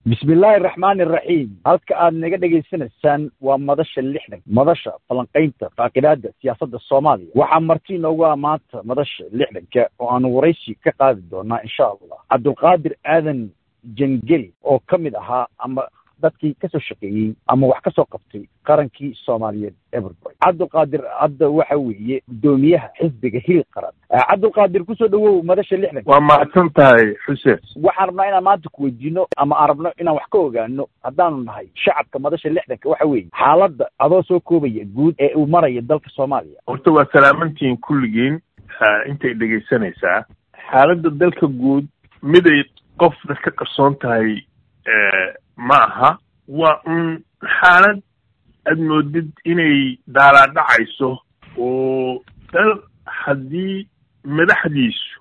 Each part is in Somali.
bismi illaahi araxmaani araxiim halka aad naga dhegaysanaysaan waa madasha lixdan madasha falanqaynta faaqidaada siyaasadda soomaaliya waxaa marti inoogu ah maanta madasha lixdanka oo aanu waraysi ka qaadi doonaa insha allah cabdulqaadir aadan jangeli oo ka mid ahaa ama dadkii kasoo shaqeeyey ama wax kasoo qabtay qarankii soomaaliyeed everboy cabdulqaadir hadda waxa weeye guddoomiyaha xisbiga hil qaran cabdulqaadir kusoo dhawow madasha lixdan waa mahadsan tahay xuseen waxaan rabnaa inaan maanta ku weydiino ama aan rabno inaan wax ka ogaano haddaanu nahay shacabka madasha lixdanka waxa weeye xaaladda adoo soo koobaya guud ee uu maraya dalka soomaaliya horta waa salaamantihiin kulligiin intay dhegaysanaysaa xaaladda dalka guud miday qofna ka qarsoon tahay ma aha waa un xaalad aad moodid inay daalaadhacayso oo dal haddii madaxdiisu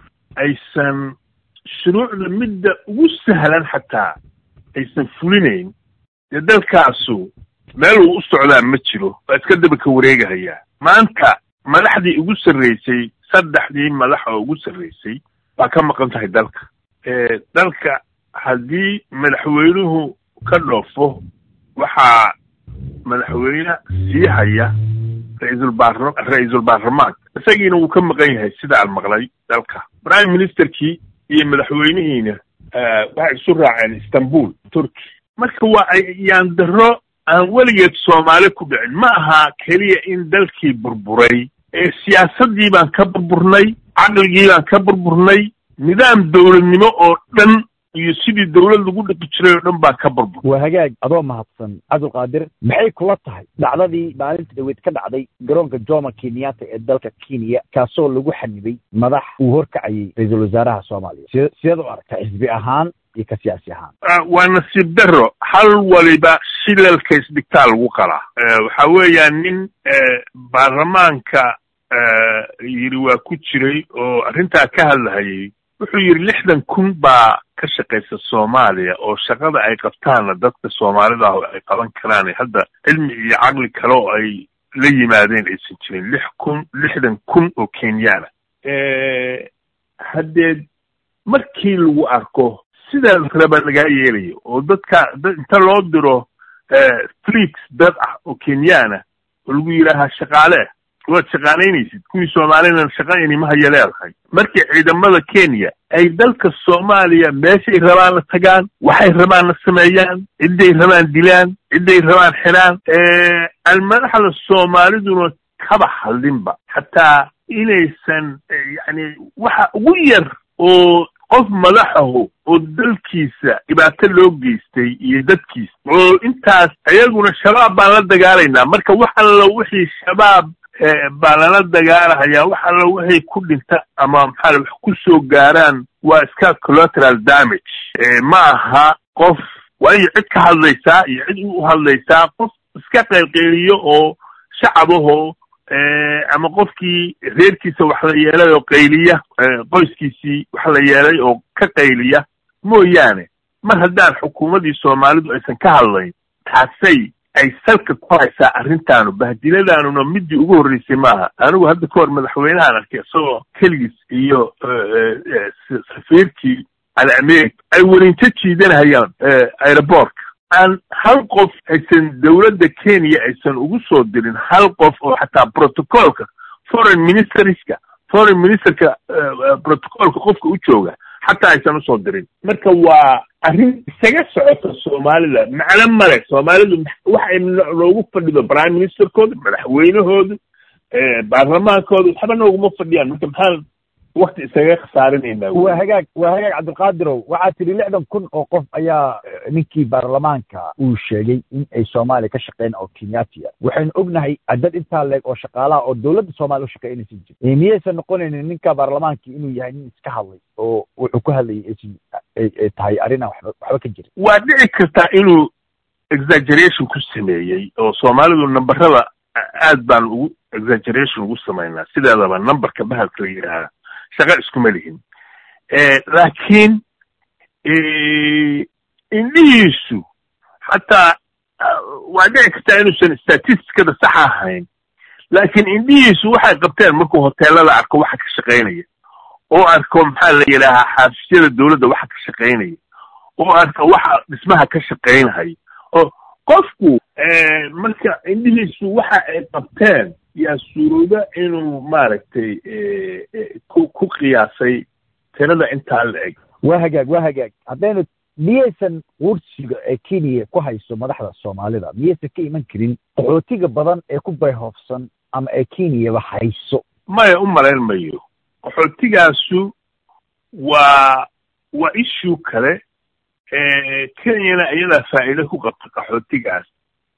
aysan shuruucda midda ugu sahlan xataa aysan fulinayn dee dalkaasu meel uu u socdaa ma jiro waa iska daba ka wareegahayaa maanta madaxdii ugu sarraysay saddexdii madax oo ugu sarraysay baa ka maqan tahay dalka dalka haddii madaxweynuhu ka dhoofo waxaa madaxweyne sii haya ra-iisul baar ra-iisul baarlamaanka isagiina wuu ka maqan yahay sida aan maqlay dalka prime ministerkii iyo madaxweynihiina waxay isu raaceen istanbul turkey marka waa ayaan daro aan weligeed soomaali ku dhicin ma aha keliya in dalkii burburay ee siyaasaddii baan ka burburnay caqligii baan ka burburnay nidaam dowladnimo oo dhan iyo sidii dawlad lagu dhaqi jiray oo dhan baa ka burbur waa hagaag adoo mahadsan cabdulqaadir maxay kula tahay dhacdadii maalinta dhaweyd ka dhacday garoonka jomo kenyatta ee dalka kenya kaasoo lagu xanibay madax uu horkacayay ra-iisul wasaaraha soomaaliya si sideed u aragta xisbi ahaan iyo ka siyaasi ahaan waa nasiib daro hal waliba shilalka isbitaal lagu qalaa waxa weeyaan nin baarlamaanka yidhi waa ku jiray oo arrintaa ka hadlahayay wuxuu yidhi lixdan kun baa ka shaqaysa soomaaliya oo shaqada ay qabtaanna dadka soomaalida ah ay qaban karaan hadda cilmi iyo caqli kale oo ay la yimaadeen aysan jirin lix kun lixdan kun oo kenyaana haddeed markii lagu arko sidaa raba lagaa yeelayo oo dadka inta loo diro fleets dad ah oo kenyaana oo lagu yidhaahaa shaqaale waad shaqaalaynaysid kuwii soomaalina shaqayni ma haya leedahay markii ciidamada kenya ay dalka soomaaliya meeshay rabaanna tagaan waxay rabaanna sameeyaan cidday rabaan dilaan cidday rabaan xidhaan aan madaxda soomaaliduna kaba hadlinba xataa inaysan yani waxa ugu yar oo qof madaxahu oo dalkiisa dhibaato loo geystay iyo dadkiisa oo intaas ayaguna shabaab baan la dagaalaynaa marka wax alla wixii shabaab baa lala dagaalahayaa wax alla waxay ku dhinta ama maxaa wax ku soo gaaraan waa iska collateral damage ma aha qof waa inay cid ka hadlaysaa iyo cid u hadlaysaa qof iska qaylqayliyo oo shacabahoo ama qofkii reerkiisa wax la yeelay oo qayliya qoyskiisii wax la yeelay oo ka qayliya mooyaane mar haddaan xukuumaddii soomaalidu aysan ka hadlayn taasay ay salka ku haysaa arrintaanu bahdiladanuna midii ugu horreysay maaha anigu hadda ka hor madaxweynahan arkay isagoo keligiis iyo safiirkii alamerika ay welinto jiidanahayaan aerobortka aan hal qof aysan dowladda kenya aysan ugu soo dirin hal qof oo xataa protocolka foreign ministerska foreign ministerka protocolka qofka u jooga xataa aysan usoo dirin marka waa arrin isaga socota soomaalida macno male soomaalidu waxay loogu fadhido prime ministerkooda madaxweynahoodu baarlamaankooda waxba nooguma fadhiyaan marka maxaan wakti isaga khasaarinayna waa hagaag waa hagaag cabdilqaadirow waxaa tidhi lixdan kun oo qof ayaa ninkii baarlamaanka uu sheegay in ay soomaaliya ka shaqeyn oo kenyatia waxaynu ognahay dad intaa leeg oo shaqaalaha oo dowladda soomaaliya u shaqeynaysan jir miyaysan noqonaynin ninka baarlamaankii inuu yahay nin iska hadlay oo wuxuu ku hadlayay ay tahay arrinaan waxba waxba ka jirin waa dhici kartaa inuu exaggeration ku sameeyey oo soomaalidu nambarada aad baan ugu exaggeration ugu samaynaa sideedaba numberka bahalka la yidhaahaa shaqa iskuma lihin laakiin indhihiisu xataa waa dhici kartaa inuusan statisticada sax ahayn laakiin indhihiisu waxay qabteen markuu hoteelada arko waxa ka shaqaynaya oo arko maxaa la yidhaahaa xaafishyada dowladda waxa ka shaqaynaya oo arka waxa dhismaha ka shaqaynhay oo qofku marka indhihiisu waxa ay qabteen yaa suurooda inuu maaragtay ku ku qiyaasay tirada intaa la eg waa hagaag waa hagaag haddaynu miyaysan quursiga ee kenya ku hayso madaxda soomaalida miyaysan ka iman karin qaxootiga badan ee ku bayhoofsan ama ee kenyaba hayso maya u malayn mayo qaxootigaasu waa waa issue kale kenyana iyadaa faa'iido ku qabta qaxootigaas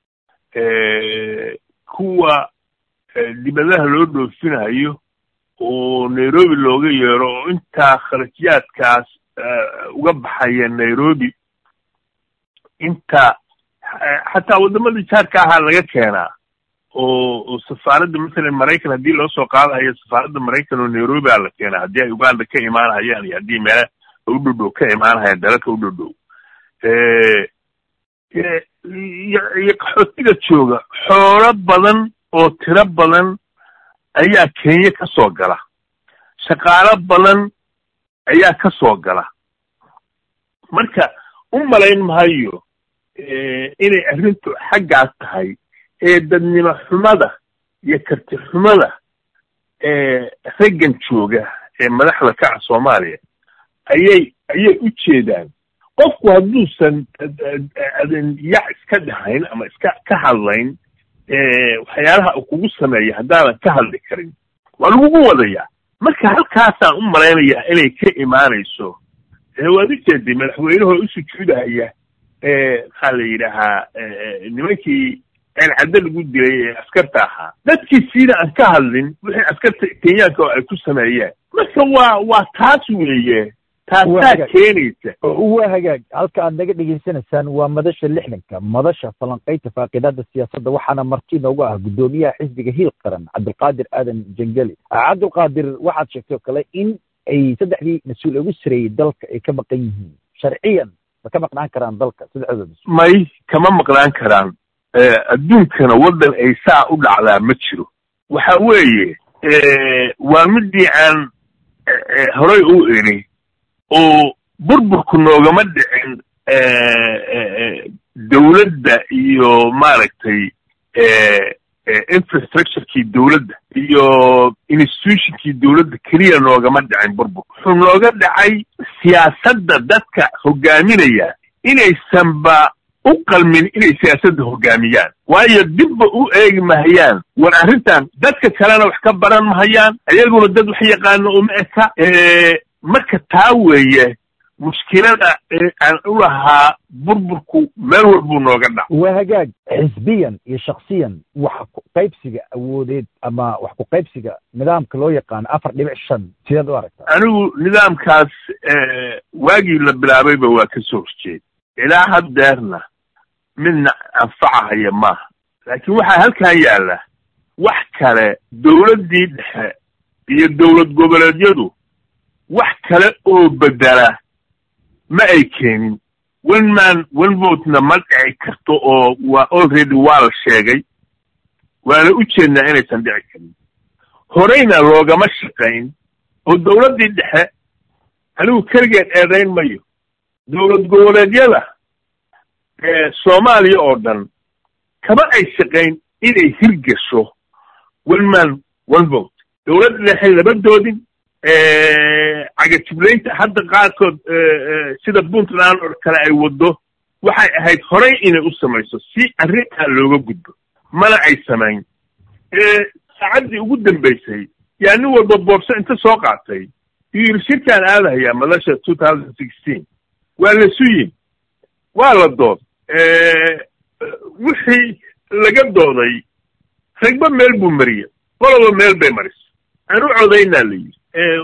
kuwa dibadaha loo dhoofinayo oo nairobi looga yeero oo intaa kharajiyaadkaas uga baxaya nairobi inta xataa waddamadii jaarka ahaa laga keenaa oo oo safaaradda masalan maraykan haddii loo soo qaadahayo safaaradda maraykan oo nairobi aa la keenaa haddii ay uganda ka imaanhayaan iyo haddii meela u dhowdhow ka imaanhayaan dalalka u dhowdhow iyo qaxootiga jooga xoolo badan oo tiro badan ayaa kenya ka soo gala shaqaalo badan ayaa ka soo gala marka u malayn mahayo inay arrintu xaggaas tahay ee dadnimo xumada iyo karti xumada ee raggan jooga ee madaxda ka ah soomaaliya ayay ayay u jeedaan qofku hadduusan yac iska dhahayn ama iska ka hadlayn waxyaalaha uu kugu sameeya haddaadan ka hadli karin waa lagugu wadayaa marka halkaasaan u malaynayaa inay ka imaanayso waad u jeeday madaxweynahoo u sujuudahaya maxaa la yidhaahaa nimankii caddo lagu dilay ee askarta ahaa dadkii siida aan ka hadlin wixii askarta kenyaanka oo ay ku sameeyeen marka waa waa taas weeye taasaa keenaysa waa hagaag halka aad naga dhegaysanaysaan waa madasha lixdanka madasha falanqaynta faaqidaada siyaasadda waxaana marti noogu ah guddoomiyaha xisbiga hiil qaran cabdulqaadir aadan jangeli cabdulqaadir waxaad sheegtay oo kale in ay saddexdii mas-uul ugu sareeyey dalka ay ka maqan yihiin sharciyan ma ka maqnaan karaan dalka saddexdooda mas-uul may kama maqnaan karaan adduunkana waddan ay saa u dhacdaa ma jiro waxa weeye waa midii aan horay u iri oo burburku noogama dhicin dawladda iyo maaragtay infrastructurekii dawladda iyo institutionkii dawladda keliya noogama dhicin burburku wuxuu nooga dhacay siyaasadda dadka hogaaminaya inaysanba u qalmin inay siyaasadda hogaamiyaan waayo dibba u eegi mahayaan war arrintan dadka kalena wax ka baran mahayaan ayaguna dad wax yaqaano uma eka marka taa weeye mushkilada aan u lahaa burburku meel walbuu nooga dhac waa hagaag xisbiyan iyo shaksiyan wax ku qaybsiga awoodeed ama wax ku qaybsiga nidaamka loo yaqaano afar dhibic shan sideed u aragtaa anigu nidaamkaas waagii la bilaabayba waa ka soo horjeed ilaa haddeerna midna anfacahaya maaha laakiin waxaa halkan yaalla wax kale dawladdii dhexe iyo dawlad goboleedyadu wax kale oo bedela ma ay keenin one man one votena ma dhici karto oo waa already waa la sheegay waana u jeednaa inaysan dhici karin horeyna loogama shaqayn oo dawladdii dhexe anigu keligeed eedayn mayo dawlad goboleedyada soomaaliya oo dhan kama ay shaqayn inay hirgasho one man one vote dawladda dhexe lama doodin cagajiblaynta hadda qaarkood sida puntland oo kale ay waddo waxay ahayd horey inay u samayso si arrintaa looga gudbo mana ay samayn saacaddii ugu dambaysay yaa nin walba boorso inta soo qaatay iyuu yidhi shirkaan aadahayaa madasha two thousand sixteen waa la suyin waa la dood wixii laga dooday ragba meel buu mariyey qoloba meel bay marisa aan u codaynaa la yidhi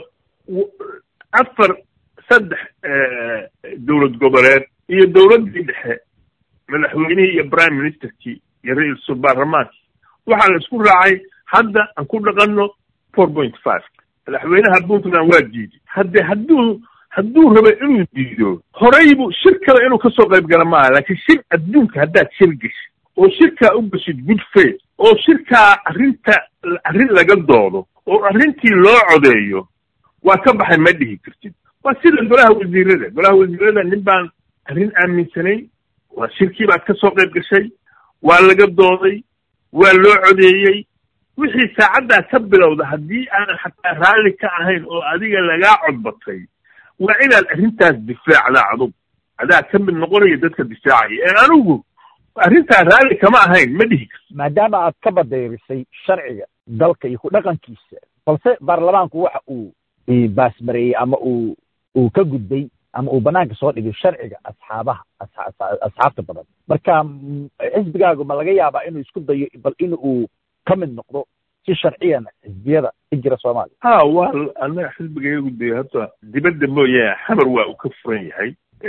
afar saddex dawlad goboleed iyo dawladdii dhexe madaxweynihii iyo prime ministerkii iyo ra-iisul baarlamaankii waxaa la isku raacay hadda aan ku dhaqanno four point five madaxweynaha puntland waa diiday hadde hadduu hadduu raba inuu diido horeybu shir kale inuu kasoo qayb gala maaha laakiin shir adduunka haddaad shir geshid oo shirkaa u geshid good faith oo shirkaa arrinta arrin laga doodo oo arrintii loo codeeyo waa ka baxay ma dhihi kartid waa sida golaha wasiirada golaha wasiirada nin baan arrin aaminsanayn waa shirkii baad ka soo qayb gashay waa laga dooday waa loo codeeyey wixii saacaddaa ka bilowda haddii aanan xataa raalli ka ahayn oo adiga lagaa codbatay waa inaad arrintaas difaacdaa adug adaa ka mid noqonaya dadka difaacaya ee anigu arrintaa raalli kama ahayn ma dhihi karto maadaama aad ka badayrisay sharciga dalka iyo ku dhaqankiisa balse baarlamaanku waxa uu baasmareeyey ama uu uu ka gudbay ama uu banaanka soo dhigay sharciga asxaabaha asxaabta badan marka xisbigaagu ma laga yaabaa inuu isku dayo bal in uu ka mid noqdo si sharciyan xisbiyada ka jira soomaaliya ha waa anaga xisbigayagu de hadda dibadda mooyaane xamar waa uu ka furan yahay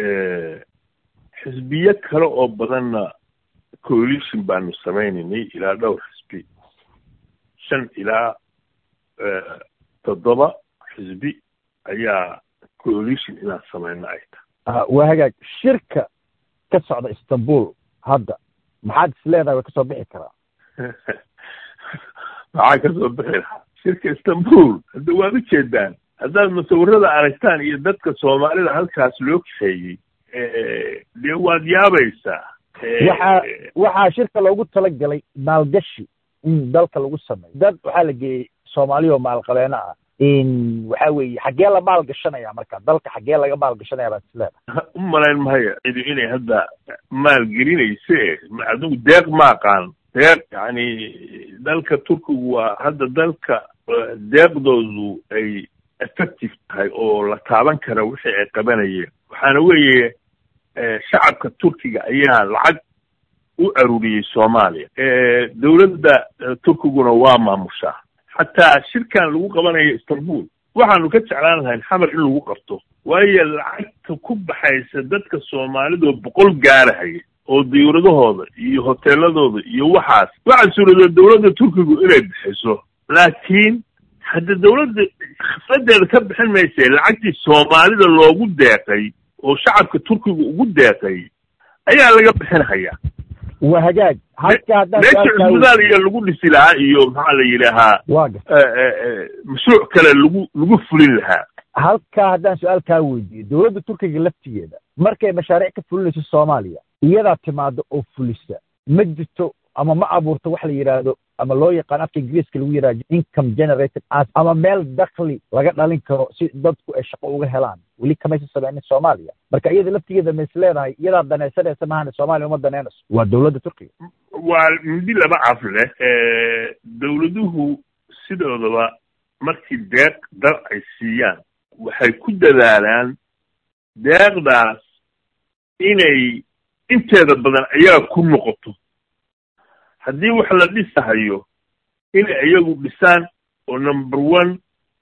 xisbiyo kale oo badanna coalition baanu sameynaynay ilaa dhowr xisbi shan ilaa toddoba xisbi ayaa coalition inaan sameyno ay tahay waa hagaag shirka ka socda istanbul hadda maxaad is leedahay way kasoo bixi karaa maxaa kasoo bixi lahaa shirka istanbul hadda waad ujeedaan haddaad musawirada aragtaan iyo dadka soomaalida halkaas loo kaxeeyey dee waad yaabaysaa waxaa waxaa shirka loogu talagalay maalgashi in dalka lagu sameeyo dad waxaa la geeyey soomaaliya oo maalqabeeno ah waxa weeye xaggee la maal gashanaya marka dalka xaggee laga maal gashanaya baad is leedahay u malayn mahaya cidi inay hadda maal gelinayse adigu deeq ma aqaan deeq yani dalka turkigu waa hadda dalka deeqdoodu ay effective tahay oo la taaban kara wixii ay qabanayeen waxaana weeye shacabka turkiga ayaa lacag u aruuriyey soomaaliya dowladda turkiguna waa maamushaa xataa shirkan lagu qabanayo istanbul waxaanu ka jeclaan lahayn xamar in lagu qabto waayo lacagta ku baxaysa dadka soomaalidoo boqol gaarahaya oo diyuuradahooda iyo hoteeladooda iyo waxaas waxaa suurada dowladda turkigu inay bixiso laakiin hadda dowladda khifradeeda ka bixin mayse lacagtii soomaalida loogu deeqay oo shacabka turkiga ugu deeqay ayaa laga bixinhayaa waa hagaag halka haddaan meesha cusbitaal iyo lagu dhisi lahaa iyo maxaa la yidhaahaa waaga mashruuc kale lagu lagu fulin lahaa halkaa haddaan su-aal kaa weydiiyo dowladda turkiga laftigeeda markay mashaariic ka fulinayso soomaaliya iyadaa timaado oo fulisa ma jirto ama ma abuurto wax la yidhaahdo ama loo yaqaan afka ingiriiska lagu yidhahdo income generated as ama meel dakli laga dhalin karo si dadku ay shaqo uga helaan weli kamaysa sameynin soomaaliya marka iyada laftigeeda ma is leedahay iyadaa danaysanaysa mahane soomaaliya uma danaynayso waa dowladda turkiga waa midi laba caf leh dowladuhu sidoodaba markii deeq dal ay siiyaan waxay ku dadaalaan deeqdaas inay inteeda badan ayaga ku noqoto haddii wax la dhisahayo inay iyagu dhisaan oo number one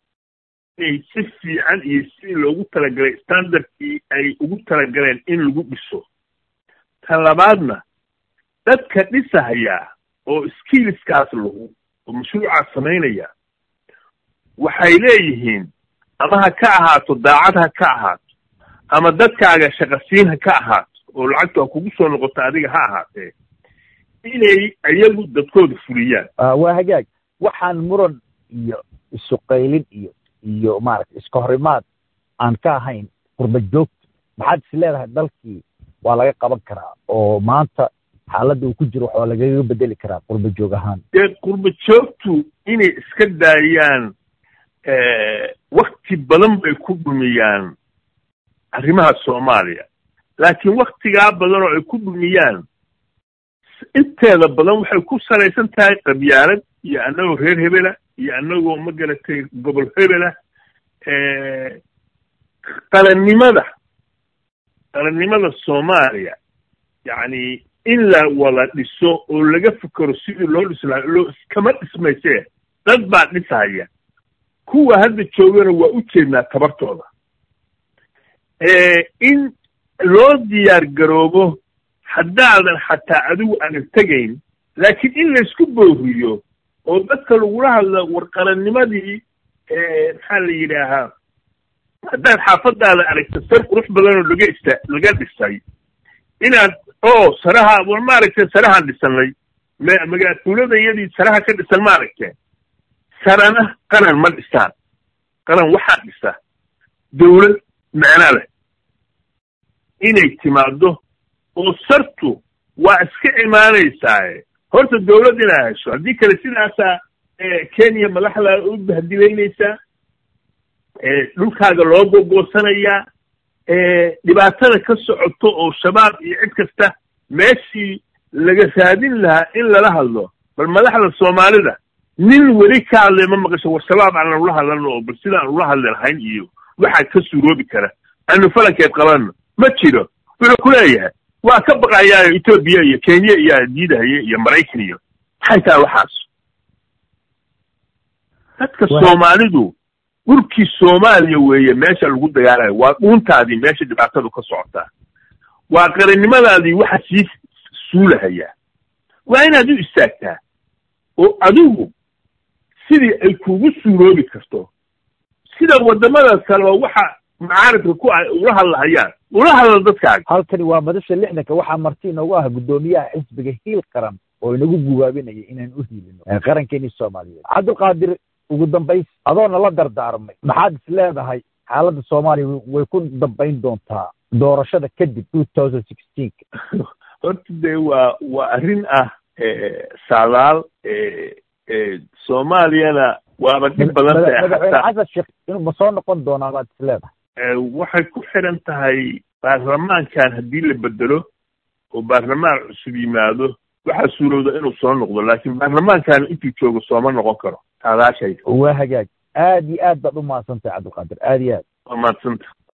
inay si fiican iyo sidii loogu talagalay standardkii ay ugu talagaleen in lagu dhiso tan labaadna dadka dhisahayaa oo skillskaas lahu oo mashruucaas samaynaya waxay leeyihiin ama ha ka ahaato daacad ha ka ahaato ama dadkaaga shaqasiin ha ka ahaato oo lacagtu ha kugu soo noqoto adiga ha ahaatee inay iyagu dadkooda fuliyaan waa hagaag waxaan muran iyo isuqaylin iyo iyo maaragta iska horimaad aan ka ahayn qurba joogta maxaad is leedahay dalkii waa laga qaban karaa oo maanta xaaladda uu ku jiro wax waa lagaga bedeli karaa qurba joog ahaan dee qurba joogtu inay iska daayaan wakti badan bay ku dhumiyaan arrimaha soomaaliya laakiin waktigaa badan oo ay ku dhumiyaan inteeda badan waxay ku salaysan tahay qabyaalad iyo annagoo reer hebela iyo annagoo ma garatay gobol hebela qalannimada qalannimada soomaaliya yacni in la wada dhiso oo laga fikero sidii loo dhisi lahaa loo iskama dhismayse dad baa dhisahaya kuwa hadda joogana waa u jeednaa tabartooda in loo diyaar garoobo haddaadan xataa adigu aanan tegayn laakiin in laysku booriyo oo dadka lagula hadlo warqalannimadii maxaa la yidhaahaa haddaad xaafadaada aragta sar qurux badanoo laga ista laga dhisay inaad o saraha war maaragtay sarahaan dhisanay magaatuulada iyadii saraha ka dhisan maaragtee sarana qaran ma dhisaan qaran waxaa dhisa dawlad macno leh inay timaado oo sartu waa iska imaanaysaaye horta dawlad inaa hesho haddii kale sidaasaa kenya madaxda u bahdilaynaysaa dhulkaaga loo gogoosanayaa dhibaatada ka socoto oo shabaab iyo cid kasta meeshii laga raadin lahaa in lala hadlo bal madaxda soomaalida nin weli ka hadlay ma maqasho war shabaab aanan ula hadlano oo bal sidaan ula hadli lahayn iyo waxaa ka suuroobi kara aanu falankeed qabanno ma jiro wuxuu ku leeyahay waa ka baqayaayo etoobiya iyo kenya iyo diidahaya iyo maraykan iyo maxay tahay waxaas dadka soomaalidu dhulkii soomaaliya weeye meesha lagu dagaalayo waa dhuuntaadii meesha dhibaatadu ka socotaa waa qarannimadaadii waxa sii suulahayaa waa inaad u istaagtaa oo adigu sidii ay kugu suuroobi karto sida waddamada kaleba waxa macaaridka ku ah ula hadlahayaan ula hadla dadkaaga halkani waa madasha lixdanka waxaa marti inoogu ah guddoomiyaha xisbiga hiil qaran oo inagu guwaabinaya inaan u hiilino qarankeeni soomaaliyeed cabdulqaadir ugu dambays adoona la dardaarmay maxaad is leedahay xaaladda soomaaliya way ku dambayn doontaa doorashada kadib two thousand sixteenka horta dee waa waa arrin ah saadaal soomaaliyana waaba dhib badan tahay madaxweyne xasan sheekh inuu ma soo noqon doonaa baad is leedahay waxay ku xiran tahay baarlamaankan haddii la bedelo oo baarlamaan cusub yimaado waxaa suurowda inuu soo noqdo laakiin baarlamaankan intuu joogo sooma noqon karo taadaashayda waa hagaag aad iyo aad baad u mahadsantahay cabdilqaadir aad iyo aad waa mahadsanta